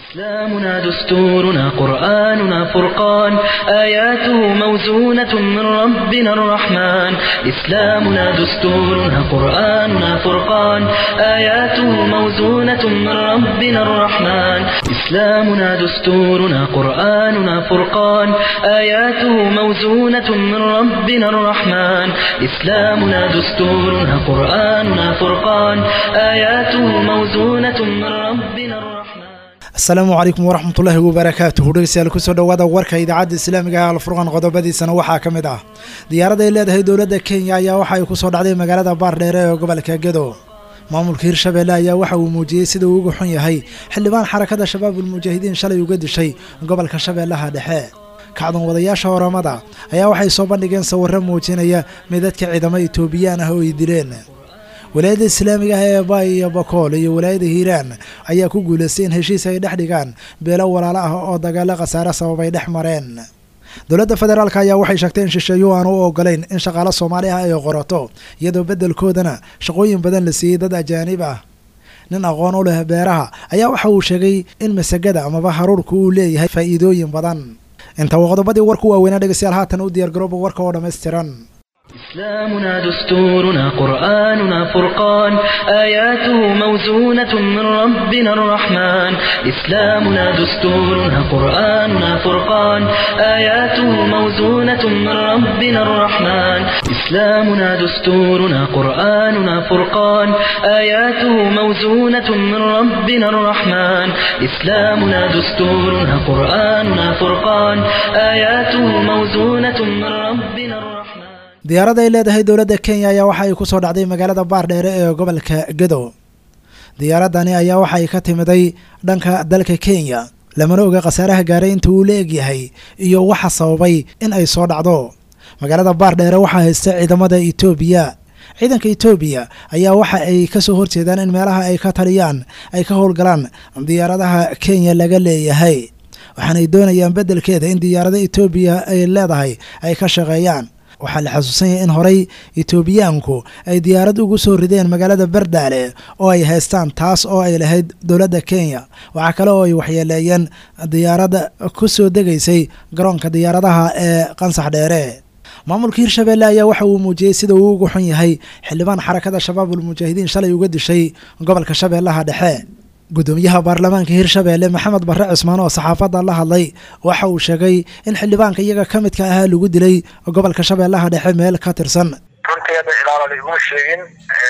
إسلامنا دستورنا قرآننا فرقان آياته موزونة من ربنا الرحمن إسلامنا دستورنا قرآننا فرقان آياته موزونة من ربنا الرحمن إسلامنا دستورنا قرآننا فرقان آياته موزونة من ربنا الرحمن إسلامنا دستورنا قرآننا فرقان آياته موزونة من ربنا الرحمن asalaamu calaykum waraxmatullaahi wabarakaatuhu dhegeystayaal kusoo dhowaada warka idaacadda islaamiga ah alfurqan qodobadiisana waxaa ka mid ah diyaarad ay leedahay dowladda kenya ayaa waxa ay kusoo dhacday magaalada baardheere ee gobolka gedo maamulka hirshabeelle ayaa waxa uu muujiyey sida uu uga xun yahay xildhibaan xarakada shabaabul mujaahidiin shalay uga dishay gobolka shabeellaha dhexe kacdan wadayaasha oramada ayaa waxay soo bandhigeen sawirro muujinaya midadka ciidamo etoobiyaan ah oo ay dileen walaayadda islaamiga ah ee baay iyo bakool iyo walaayada hiiraan ayaa ku guulaystay in heshiis ay dhex dhigaan beelo walaalo ah oo dagaalo khasaare sababay dhex mareen dowladda federaalk ayaa waxay sheegtay in shisheeyo aan u ogolayn in shaqaalo soomaali ah ay qorato iyadoo beddelkoodana shaqooyin badan la siiyey dad ajaanib ah nin aqoon u leh beeraha ayaa waxa uu sheegay in masagada amaba haruurku uu leeyahay faa'iidooyin badan inta waa qodobadii warku waaweynaa dhegeystayaal haatan u diyaargarooba warka oo dhammaystiran إسلامنا دستورنا قرآننا فرقان آياته موزونة من ربنا الرحمن إسلامنا دستورنا قرآننا فرقان آياته موزونة من ربنا الرحمن إسلامنا دستورنا قرآننا فرقان آياته موزونة من ربنا الرحمن إسلامنا دستورنا قرآننا فرقان آياته موزونة من ربنا الرحمن diyaarad ay leedahay dowladda kenya ayaa waxa ay kusoo dhacday magaalada baardheere ee gobolka gedo diyaaradani ayaa waxa ay ka timiday dhanka dalka kenya lamana oga khasaaraha gaaray inta uu la egyahay iyo waxa sababay in ay soo dhacdo magaalada baardheere waxaa haysta ciidamada etoobiya ciidanka etoobiya ayaa waxa ay kasoo horjeedaan in meelaha ay ka taliyaan ay ka howlgalaan diyaaradaha kenya laga leeyahay waxaanay doonayaan beddelkeeda in diyaarada etoobiya ay leedahay ay ka shaqeeyaan waxaa la xasuusan yahay in horey etoobiyaanku ay diyaarad ugu soo rideen magaalada bardaale oo ay haystaan taas oo ay lahayd dowladda kenya waxaa kale oo ay waxyeeleeyeen diyaaradda ku soo degaysay garoonka diyaaradaha ee qansax dheere maamulka hirshabeelle ayaa waxa uu muujiyey sida uu uga xun yahay xildhibaan xarakada shabaabul mujaahidiin shalay uga dishay gobolka shabeellaha dhexe gudoomiyaha baarlamaanka hirshabeelle maxamed barre cismaan oo saxaafadda la hadlay waxa uu sheegay in xildhibaanka iyaga ka midka ahaa lagu dilay gobolka shabeellaha dhexe meel ka tirsan runtii hadda ilaala iguma sheegin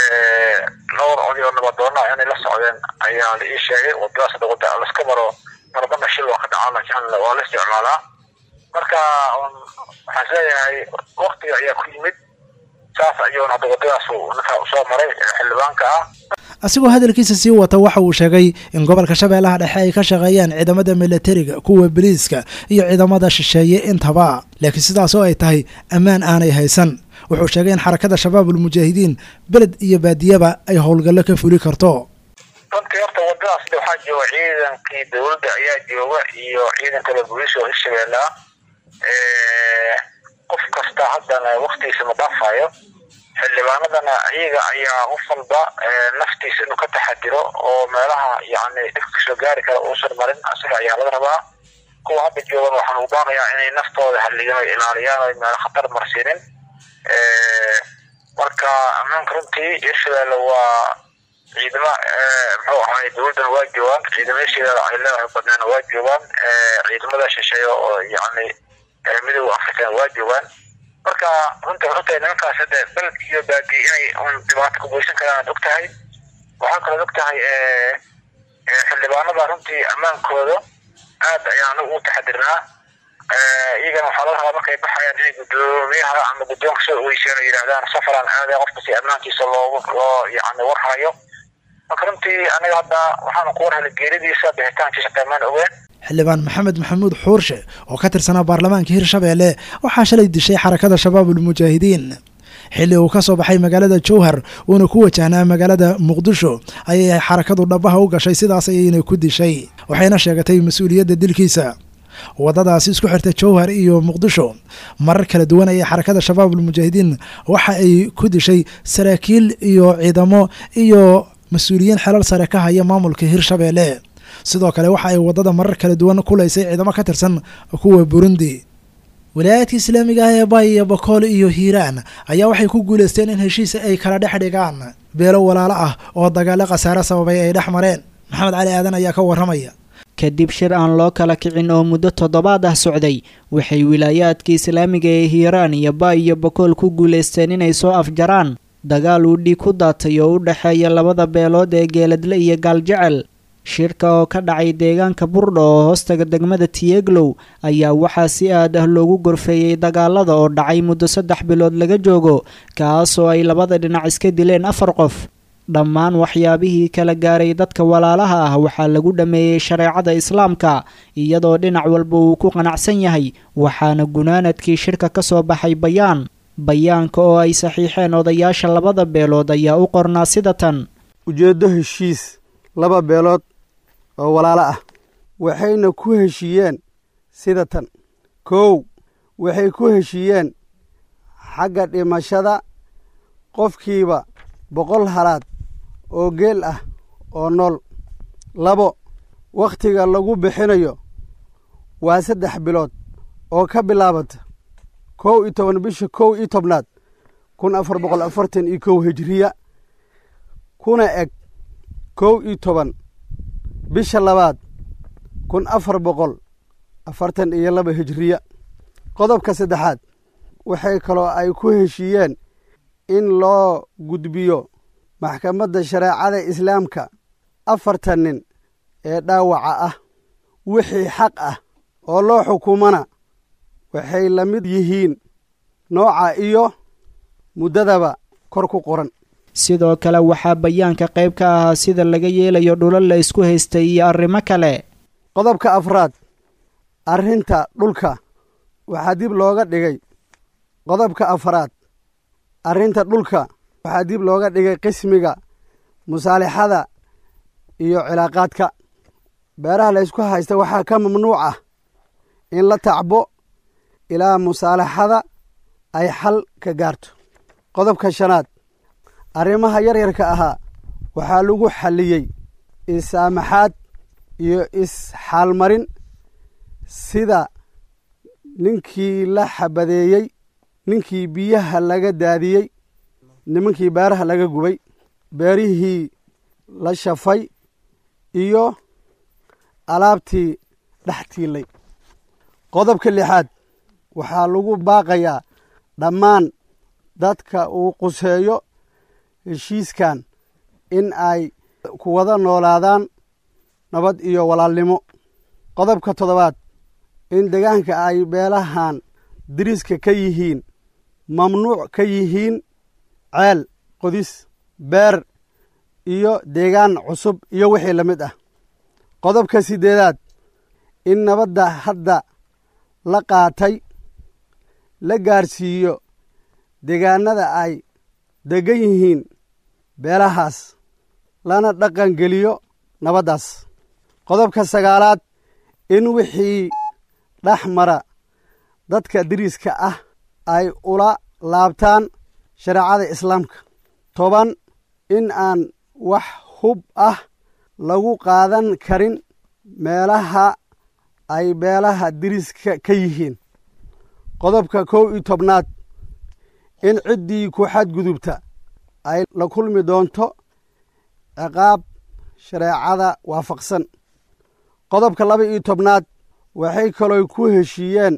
dhowr codi oo nabadoona inay la socdeen ayaa la ii sheegay wadadaas hadda wada laska maro marbana shil waa ka dhacaa laakiin waa la isticmaalaa marka waxaan isleeyahay waktiga ayaa ku yimid saas ayuuna hadda wadadaas ninka usoo maray xildhibaanka ah asigoo hadalkiisa sii wata waxa uu sheegay in gobolka shabeellaha dhexe ay ka shaqeeyaan ciidamada milatariga kuwa boliiska iyo ciidamada shisheeye intaba laakiin sidaas oo ay tahay ammaan aanay haysan wuxuu sheegay in xarakada shabaabul mujaahidiin beled iyo baadiyaba ay howlgallo ka fuli karto runtii horta wadadaas waxaa jooga ciidankii dowladda ayaa jooga iyo ciidankada booliiska oo hirshabeelle ah qof kasta haddana waktigiisa ma dhaafayo xildhibaanadana iyaga ayaa qof walba naftiisa inuu ka taxadiro oo meelaha yani dhibka kasoo gaari kara uusan marin asaga ayaa laga rabaa kuwa hadda joogan waxaan ugu baaqayaa inay naftooda halligan ay ilaaliyaan o meelo khatar marsiinin marka ammaanka runtii hirshabeelle waa ciidamo muxuu ahaay dowladdana waa joogaan ciidamyasheeda ay leedahay badneena waa joogaan ciidamada shisheeye oo yani midooda african waa joogaan marka runta ogtahay nimankaas hadda beledka iyo baadiye inay un dhibaato ku geysan karaan ad og tahay waxaa kaloo og tahay xildhibaanada runtii ammaankooda aad ayaan anagu ugu taxadirnaa iyagana waxaa laga rabaa markay baxayaan inay guddoomiyaha ama guddoonka soo ogeyseen oo yidhahdaan safaraan aadaya qofka si ammaankiisa loogu loo yani warhayo marka runtii anaga hadda waxaanu ku warhelay geeridiisa bixitaankiisa qiimaan ogeen xildhibaan maxamed maxamuud xuurshe oo ka tirsanaa baarlamaanka hirshabeelle waxaa shalay dishay xarakada shabaabul mujaahidiin xilli uu ka soo baxay magaalada jowhar uuna ku wajahnaa magaalada muqdisho ayay xarakadu dhabaha u gashay sidaas ayayna ku dishay waxayna sheegatay mas-uuliyadda dilkiisa waddadaasi isku xirta jowhar iyo muqdisho marar kala duwan ayay xarakada shabaabul mujaahidiin waxa ay ku dishay saraakiil iyo ciidamo iyo mas-uuliyiin xelal sare ka haya maamulka hirshabeelle sidoo kale waxa ay waddada marar kala duwan kulaysay ciidamo ka tirsan kuwa burundi walaayaadka islaamiga ah ee bay iyo bakool iyo hiiraan ayaa waxay ku guulaysteen in heshiis ay kala dhex dhigaan beelo walaalo ah oo dagaalo khasaare sababay ay dhex mareen maxamed cali aadan ayaa ka warramaya kadib shir aan loo kala kicin oo muddo toddobaad ah socday waxay wilaayaadka islaamiga ee hiiraan iyo baay iyo bakool ku guulaysteen inay soo afjaraan dagaal uu dhiig ku daatay oo u dhexeeya labada beelood ee geeladle iyo gaaljecel shirka oo ka dhacay deegaanka burdho oo hoostaga degmada tiyeglow ayaa waxaa si aad ah loogu gorfeeyey dagaalada oo dhacay muddo saddex bilood laga joogo kaasoo ay labada dhinac iska dileen afar qof dhammaan waxyaabihii kala gaaray dadka walaalaha ah waxaa lagu dhammeeyey shareecada islaamka iyadoo dhinac walba uu ku qanacsan yahay waxaana gunaanadkii shirka ka soo baxay bayaan bayaanka oo ay saxiixeen odayaasha labada beelood ayaa u qornaa sida tan ujeeddo heshiis laba beelood oo walaalo ah waxayna ku heshiiyeen sida tan kow waxay ku heshiiyeen xagga dhimashada qofkiiba boqol halaad oo geel ah oo nool labo wakhtiga lagu bixinayo waa saddex bilood oo ka bilaabata kow iyo toban bisha kow iyo tobnaad kun afar boqol afartan iyo kow hijiriya kuna eg kow iyo toban bisha labaad kun afar boqol afartan iyo laba hijiriya qodobka saddexaad waxay kaloo ay ku heshiiyeen in loo gudbiyo maxkamadda shareecada islaamka afartan nin ee dhaawaca ah wixii xaq ah oo loo xukumana waxay la mid yihiin nooca iyo muddadaba kor ku qoran sidoo kale waxaa bayaanka qayb ka ahaa sida laga yeelayo dhulal la isku haystay iyo arrimo kale qodobka afraad arrinta dhulka waxaa dib looga dhigay qodobka afraad arrinta dhulka waxaa dib looga dhigay qismiga musaalixada iyo cilaaqaadka beeraha la ysku haysta waxaa ka mamnuuc ah in la tacbo ilaa musaalaxada ay xal ka gaarto qodobka shanaad arrimaha yaryarka ahaa waxaa lagu xalliyey is-saamaxaad iyo is-xaalmarin sida ninkii la xabadeeyey ninkii biyaha laga daadiyey nimankii beeraha laga gubay beerihii la shafay iyo alaabtii dhex tiilay qodobka lixaad waxaa lagu baaqayaa dhammaan dadka uu quseeyo heshiiskan in ay ku wada noolaadaan nabad iyo walaalnimo qodobka toddobaad in deegaanka ay beelahan diriska ka yihiin mamnuuc ka yihiin ceel qodis beer iyo deegaan cusub iyo wixii la mid ah qodobka siddeedaad in nabadda hadda la qaatay la gaarsiiyo deegaanada ay deggan yihiin beelahaas lana dhaqan geliyo nabaddaas qodobka sagaalaad in wixii dhex mara dadka diriska ah ay ula laabtaan shareecada islaamka toban in aan wax hub ah lagu qaadan karin meelaha ay beelaha diriska ka yihiin qodobka kow iyo tobnaad in ciddii ku xadgudubta ay la kulmi doonto ciqaab shareecada waafaqsan qodobka laba iyo tobnaad waxay kaloo ku heshiiyeen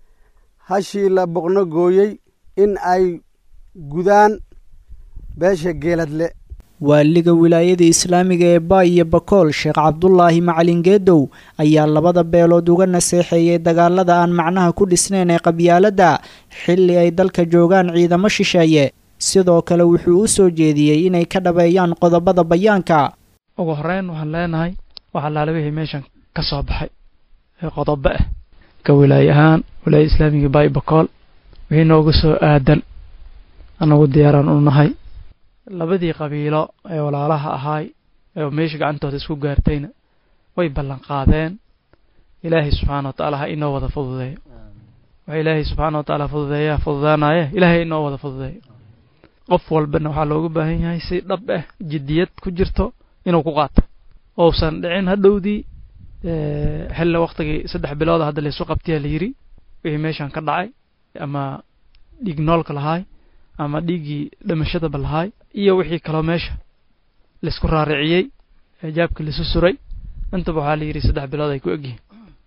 hashii la boqno gooyey in ay gudaan beesha geeladle waaliga wilaayada islaamiga ee baay iyo bakool sheekh cabdulaahi macalin geedow ayaa labada beelood uga naseexeeyey dagaalada aan macnaha ku dhisnayn ee qabyaaladda xilli ay dalka joogaan ciidamo shisheeye sidoo kale wuxuu u soo jeediyey inay ka dhabeeyaan qodobada bayaanka ugu horeyn waxaan leenahay wax allaale wixii meeshan ka soo baxay ee qodobo ah ka wilaaye ahaan wilaaya islaamiga baay bakool wixii nooga soo aadan anagu diyaaraan u nahay labadii qabiilo ee walaalaha ahaay ee meesha gacantooda isku gaartayna way ballan qaadeen ilaahay subxaana wa tacaala ha inoo wada fududeeyo waxa ilaahay subxaana wa tacaala fududeeyaa fududaanaye ilaahay inoo wada fududeeyo qof walbana waxaa looga baahan yahay si dhab ah jiddiyad ku jirto inuu ku qaato ousan dhicin hadhowdii xilla waktigii saddex bilooda hadda laysu qabtiyaa la yidhi wixii meeshan ka dhacay ama dhiig noolka lahaay ama dhiiggii dhimashadaba lahaay iyo wixii kaloo meesha laisku raariciyey jaabka laisu suray intaba waxaa la yidhi saddex bilood ay ku egyihiin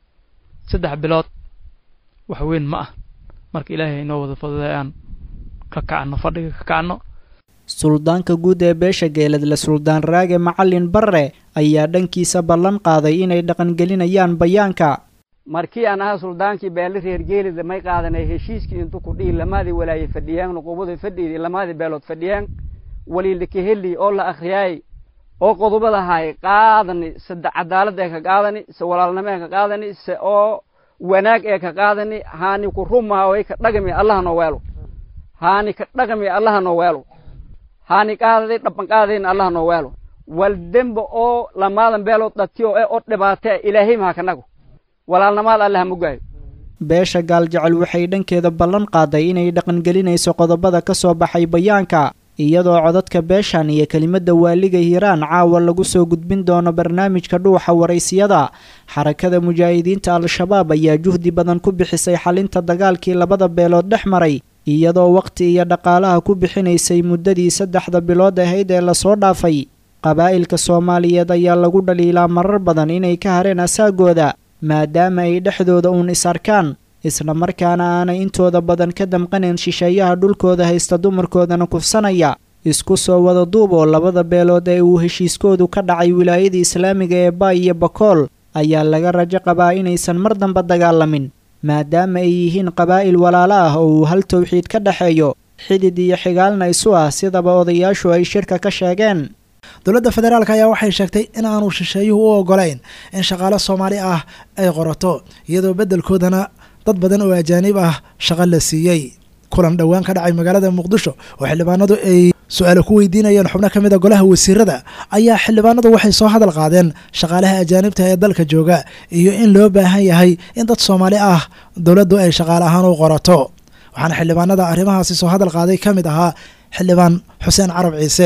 saddex bilood wax weyn ma ah marka ilaahay inoo wada fududay aan ka kacno fadhiga ka kacno suldaanka guud ee beesha geeladle suldaan raage macalin barre ayaa dhankiisa ballan qaaday inay dhaqangelinayaan bayaanka markii aan ahaa suldaankii beele reer geelida may qaadanay heshiiskii intu ku dhihi lamaadii walaaye fadhiyaan nuqubada fadhiidii lamaadii beelood fadhiyaan waliilaka heli oo la akhriyaay oo qodobada ahaay qaadani se cadaalad ee ka qaadani se walaalnimo ee ka qaadani se oo wanaag ee ka qaadani haani ku rumaa way ka dhagami allaha noo weelo haani ka dhagami allaha noo weelo haani qaadaday dhaban qaadayna allaha noo weelo wal demba oo lamaadan beelood dhatiyo ee oo dhibaatee ilaahay maha kanagu walaalnamaad allaha mugaayo beesha gaaljecel waxay dhankeeda ballan qaaday inay dhaqangelinayso qodobada ka soo baxay bayaanka iyadoo codadka beeshan iyo kelimadda waaliga hiiraan caawa lagu soo gudbin doono barnaamijka dhuuxa waraysiyada xarakada mujaahidiinta al-shabaab ayaa juhdi badan ku bixisay xalinta dagaalkii labada beelood dhex maray iyadoo waqti iyo dhaqaalaha ku bixinaysay muddadii saddexda bilood ahayd ee lasoo dhaafay qabaa'ilka soomaaliyeed ayaa lagu dhaliilaa marar badan inay ka hareen asaagooda maadaama ay dhexdooda uun is arkaan isla markaana aanay intooda badan ka damqanayn shisheeyaha dhulkooda haysta dumarkoodana kufsanaya isku soo wada duub oo labada beelood ee uu heshiiskoodu ka dhacay wilaayadii islaamiga ee baay iyo bakool ayaa laga rajo qabaa inaysan mar damba dagaalamin maadaama ay yihiin qabaa'il walaalo ah oo uu hal towxiid ka dhexeeyo xidid iyo xigaalna isu ah sidaba odayaashu ay shirka ka sheegeen dowladda federaalk ayaa waxay sheegtay in aanu shisheeyuhu u ogolayn in shaqaale soomaali ah ay qorato iyadoo beddelkoodana dad badan oo ajaanib ah shaqo la siiyey kulan dhowaan ka dhacay magaalada muqdisho oo xildhibaanadu ay su-aalo ku weydiinayeen xubno ka mid a golaha wasiirada ayaa xildhibaanadu waxay soo hadal qaadeen shaqaalaha ajaanibta ee dalka jooga iyo in loo baahan yahay in dad soomaali ah dowladdu ay shaqaale ahaan u qorato waxaana xildhibaanada arrimahaasi soo hadal qaaday ka mid ahaa xildhibaan xuseen carab ciise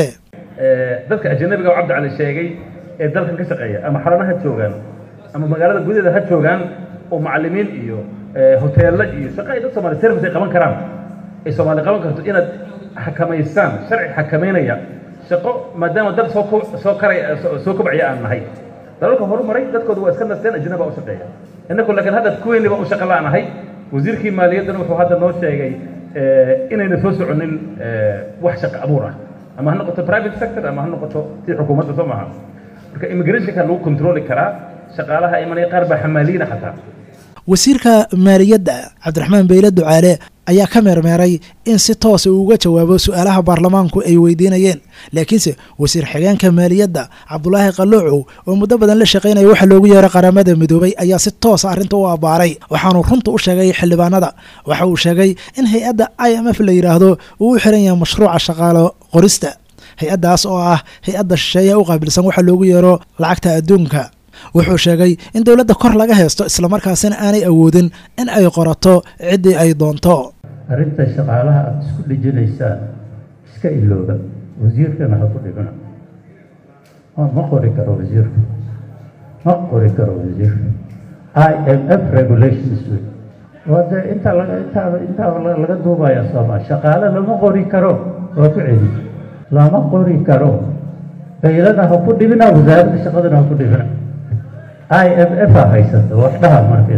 dadka ajanabiga oo cabdi cali sheegay ee dalkan ka shaqeeya ama xarana ha joogaan ama magaalada gudaheeda ha joogaan oo macalimiin iyo hoteello iyo shaqo ay dad soomaali service ay qaban karaan ay soomaali qaban karto inaad xakamaysaan sharci xakamaynaya shaqo maadaama dad soo soo karay soo kobcaya aan nahay dalalka horumaray dadkooda waa iska nasteen ajnaba u shaqeeya innaku laakiin hadda kuweyniba u shaqa la'nahay wasiirkii maaliyaddana wuxuu hadda noo sheegay inayna soo soconin wax shaqo abuur ah ama ha noqoto private sector ama ha noqoto tii xukuumadda soo maaha marka immigrationka lagu controli karaa shaqaalaha imanaya qaar baa xamaaliina xataa wasiirka maaliyadda cabdiraxmaan beyle ducaale ayaa ka meermeeray in si toosa uu uga jawaabo su-aalaha baarlamaanku ay weydiinayeen laakiinse wasiir xigeenka maaliyadda cabdulaahi qaloocow oo muddo badan la shaqaynaya waxa loogu yeeray qaramada midoobay ayaa si toosa arrinta u abbaaray waxaanu runta u sheegay xildhibaanada waxa uu sheegay in hay-adda i m f la yidhaahdo uu u xiran yahay mashruuca shaqaalo qorista hay-addaas oo ah hay-adda shisheeya u qaabilsan waxa loogu yeero lacagta adduunka wuxuu sheegay in dowladda kor laga haysto islamarkaasina aanay awoodin in ay qorato ciddii ay doonto arrinta shaqaalaha aada isku dhejinaysaan iska ilooba wasiirkana ha ku dhibina ma qori karo wasiirka ma qori karo wasiirka i m f regulations wey wade intaa laga intaa intaa laga duubaya sooma shaqaale lama qori karo waa ku celi lama qori karo baylada ha ku dhibina wasaaradda shaqadana ha ku dhibina i m f a haysata wax dhaha marka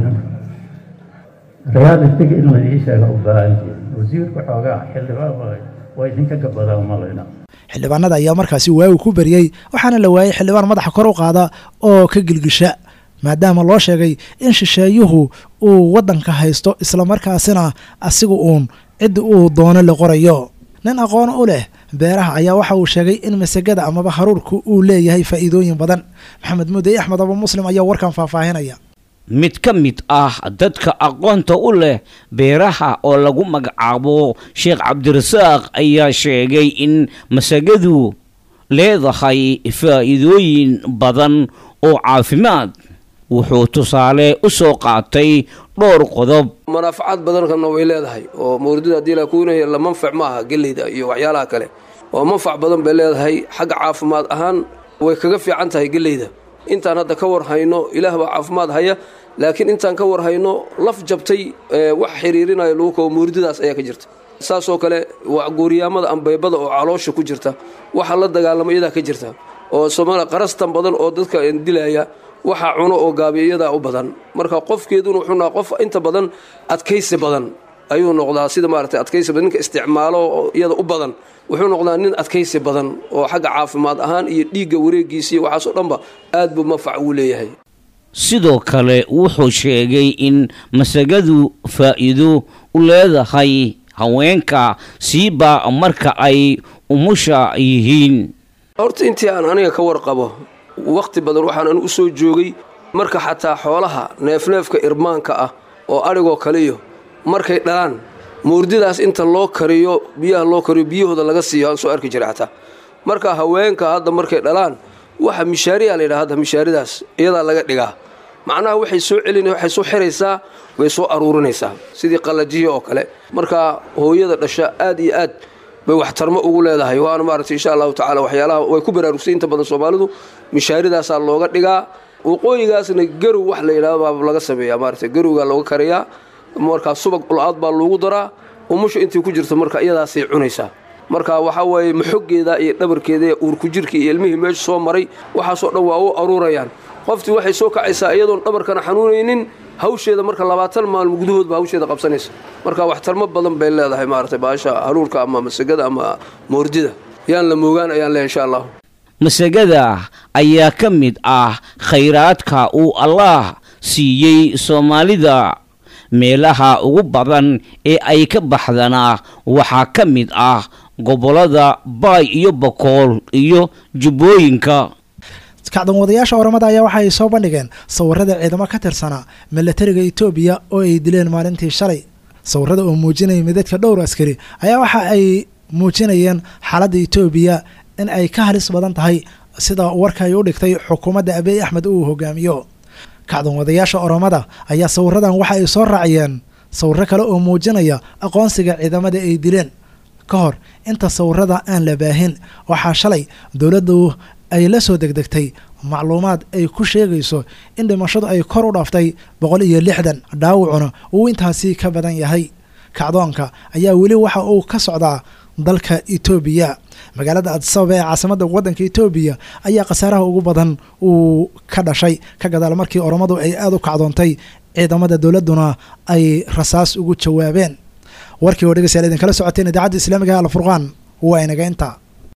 realitiga in laii sheega u baahan jirin wasiirka xoogaa xildhibaan waa idinka gabadaa malayna xildhibaanada ayaa markaasi waagu ku beriyey waxaana la waayey xildhibaan madaxa kor u qaada oo ka gilgisha maadaama loo sheegay in shisheeyuhu uu waddanka haysto islamarkaasina asiga uun ciddi uu doono la qorayo nin aqoon u leh beeraha ayaa waxa uu sheegay in masagada amaba haruurku uu leeyahay faa'iidooyin badan maxamed muudey axmed aba muslim ayaa warkan faahfaahinaya mid ka mid ah dadka aqoonta u leh beeraha oo lagu magacaabo sheekh cabdirasaaq ayaa sheegay in masagadu leedahay faa'iidooyin badan oo caafimaad wuxuu tusaale u soo qaatay dhowr qodob manaafacaad badanna way leedahay oo mawridada haddii la kuunaya la manfac ma aha geleyda iyo waxyaalaha kale oo manfac badan bay leedahay xagga caafimaad ahaan way kaga fiican tahay geleyda intaan hadda ka war hayno ilaah baa caafimaad haya laakiin intaan ka war hayno laf jabtay wax xiriirinaya lagu kabo muurdidaas ayaa ka jirta saasoo kale gooriyaamada ambeybada oo caloosha ku jirta waxa la dagaalamo iyadaa ka jirta oo soomaaliya qarastan badan oo dadka dilaya waxa cuno oo gaabiya iyadaa u badan marka qofkeeduna wuxuu naha qof inta badan adkaysi badan ayuu noqdaa sida maaragtay adkaysi badan ninka isticmaalo iyada u badan wuxuu noqdaa nin adkaysi badan oo xagga caafimaad ahaan iyo dhiigga wareegiisa iyo waxaasoo dhanba aad buu manfac uu leeyahay sidoo kale wuxuu sheegay in masagadu faa'iido u leedahay haweenka siiba marka ay umusha yihiin horta intii aan aniga ka warqabo wakhti badan waxaan anu u soo joogay marka xataa xoolaha neefneefka irmaanka ah oo adhigoo kaliyo markay dhalaan muurdidaas inta loo kariyo biyaha loo kariyo biyahooda laga siiyo aan soo arki jiray xataa marka haweenka hadda markay dhalaan waxa mishaariyaa la yidhaha hadda mishaaridaas iyadaa laga dhigaa macnaha waxay soo celin waxay soo xiraysaa way soo aruurinaysaa sidii qallajihii oo kale marka hooyada dhasha aad iyo aad bay waxtarmo ugu leedahay waana maaragtay insha allahu tacala waxyaalaha way ku baraarugsay inta badan soomaalidu mishaaridaasaa looga dhigaa waqooyigaasna garow wax la yidhahdo baa laga sameeyaa maaragtay garowgaa looga karayaa markaa subag ul-aad baa loogu daraa umusha intii ku jirto marka iyadaasay cunaysaa marka waxaa waaye maxoggeeda iyo dhabarkeeda iyo uurkujirka iyo ilmihii meesha soo maray waxaasoo dhan waa u aruurayaan qoftii waxay soo kacaysaa iyadoon dhabarkana xanuunaynin hawsheeda marka labaatan maalmo gudahoodba hawsheeda qabsanaysa marka waxtarmo badan bay leedahay maaragtay baasha haruurka ama masagada ama moordida yaan la moogaan ayaan leehay insha allahu masagada ayaa ka mid ah khayraadka uu allaah siiyey soomaalida meelaha ugu badan ee ay ka baxdana waxaa ka mid ah gobollada baay iyo bokool iyo jubbooyinka kacdan wadayaasha oramada ayaa waxa ay soo bandhigeen sawirada ciidamo ka tirsanaa milatariga etoobiya oo ay dileen maalintii shalay sawirada oo muujinaya midadka dhowr askari ayaa waxa ay muujinayeen xaaladda etoobiya in ay ka halis badan tahay sida warka ay u dhigtay xukuumadda abiy axmed uu hogaamiyo kacdan wadayaasha oromada ayaa sawiradan waxa ay soo raaciyeen sawiro kale oo muujinaya aqoonsiga ciidamada ay dileen ka hor inta sawirada aan la baahin waxaa shalay dowladdu ay la soo degdegtay macluumaad ay ku sheegayso in dhimashadu ay kor u dhaaftay boqol iyo lixdan dhaawacuna uu intaasi ka badan yahay kacdoonka ayaa weli waxa uu ka socdaa dalka etoobiya magaalada adisababa ee caasimada waddanka etoobiya ayaa khasaaraha ugu badan uu ka dhashay ka gadaal markii oromadu ay aada u kacdoontay ciidamada dowladduna ay rasaas ugu jawaabeen warkii oo dhegeystayaal idinkala socoteen idaacadda islaamiga alfurqaan waa inaga inta